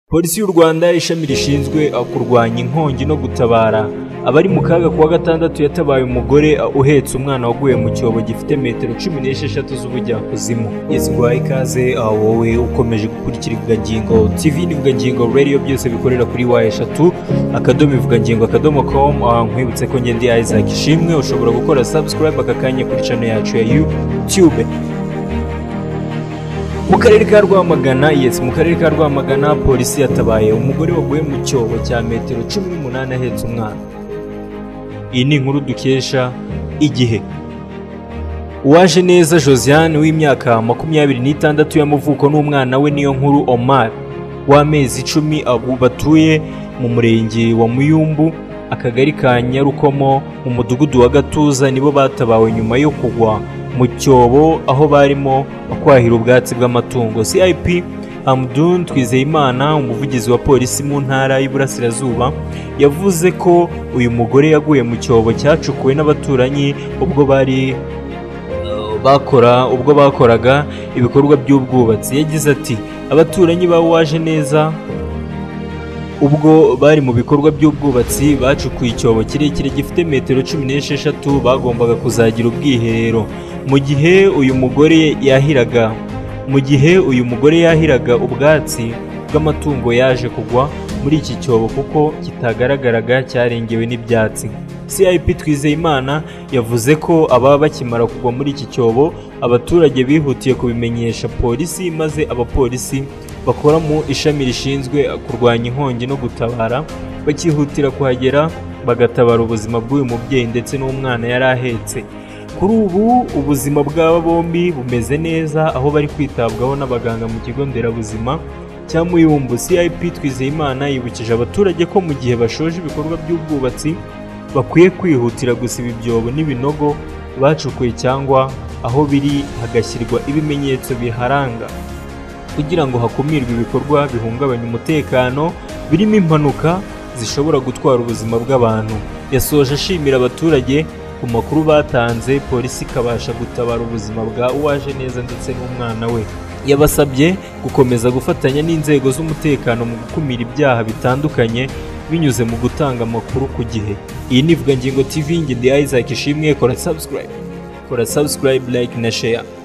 polisi y'u rwanda ishami rishinzwe kurwanya inkongi no gutabara abari mu kaga kuwa gatandatu yatabaye umugore uhetse umwana waguye mu cyobo gifite metero cumi n'esheshatu z'ubujyakuzimu yesiguhaye ikaze wowe ukomeje gukurikira ivugangingo tv n'ivugangingo radio byose bikorera kuri wa eshatu akadomo ivugangingo akadomo com nkwibutse ko ngende isaac ishimwe ushobora gukora subscribe aka kanya kuri channel yacu ya youtube mu karere ka rwamagana yes mu karere ka rwamagana polisi yatabaye umugore waguye mu cyobo cya metero cumi n'umunani ahetse umwana iyi ni inkuru dukesha igihe uwaje neza josiane w'imyaka makumyabiri n'itandatu y'amavuko n'umwana we niyo nkuru omar w'amezi icumi abo batuye mu murenge wa muyumbu akagari ka nyarukomo mu mudugudu wa gatuza nibo batabawe nyuma yo kugwa mu cyobo aho barimo kwahira ubwatsi bw'amatungo cip hamdun twizeyimana umuvugizi wa polisi mu ntara y'iburasirazuba yavuze ko uyu mugore yaguye mu cyobo cyacukuwe n'abaturanyi ubwo bari bakora ubwo bakoraga ibikorwa by'ubwubatsi yagize ati abaturanyi ba waje neza ubwo bari mu bikorwa by'ubwubatsi bacukuye icyobo kirekire gifite metero cumi n'esheshatu bagombaga kuzagira ubwiherero mu gihe uyu mugore yahiraga mu gihe uyu mugore yahiraga ubwatsi bw'amatungo yaje kugwa muri iki cyobo kuko kitagaragaraga cyarengewe n'ibyatsi cip twizeyimana yavuze ko ababa bakimara kugwa muri iki cyobo abaturage bihutiye kubimenyesha polisi maze abapolisi bakora mu ishami rishinzwe kurwanya inkongi no gutabara bakihutira kuhagera bagatabara ubuzima bw'uyu mubyeyi ndetse n'umwana yari ahetse kuri ubu ubuzima bw'aba bombi bumeze neza aho bari kwitabwaho n'abaganga mu kigo nderabuzima cya muyumbu cip twizeyimana yibukije abaturage ko mu gihe bashoje ibikorwa by'ubwubatsi bakwiye kwihutira gusiba ibyobo n'ibinogo bacukuye cyangwa aho biri hagashyirwa ibimenyetso biharanga kugira ngo hakumirwe ibikorwa bihungabanya umutekano birimo impanuka zishobora gutwara ubuzima bw'abantu yasoje ashimira abaturage ku makuru batanze polisi ikabasha gutabara ubuzima bwa uwaje neza ndetse n'umwana we yabasabye gukomeza gufatanya n'inzego z'umutekano mu gukumira ibyaha bitandukanye binyuze mu gutanga amakuru ku gihe iyi ni ivugangingo tv ngende isaac ishimwe kora subscribe kora subscribe like na share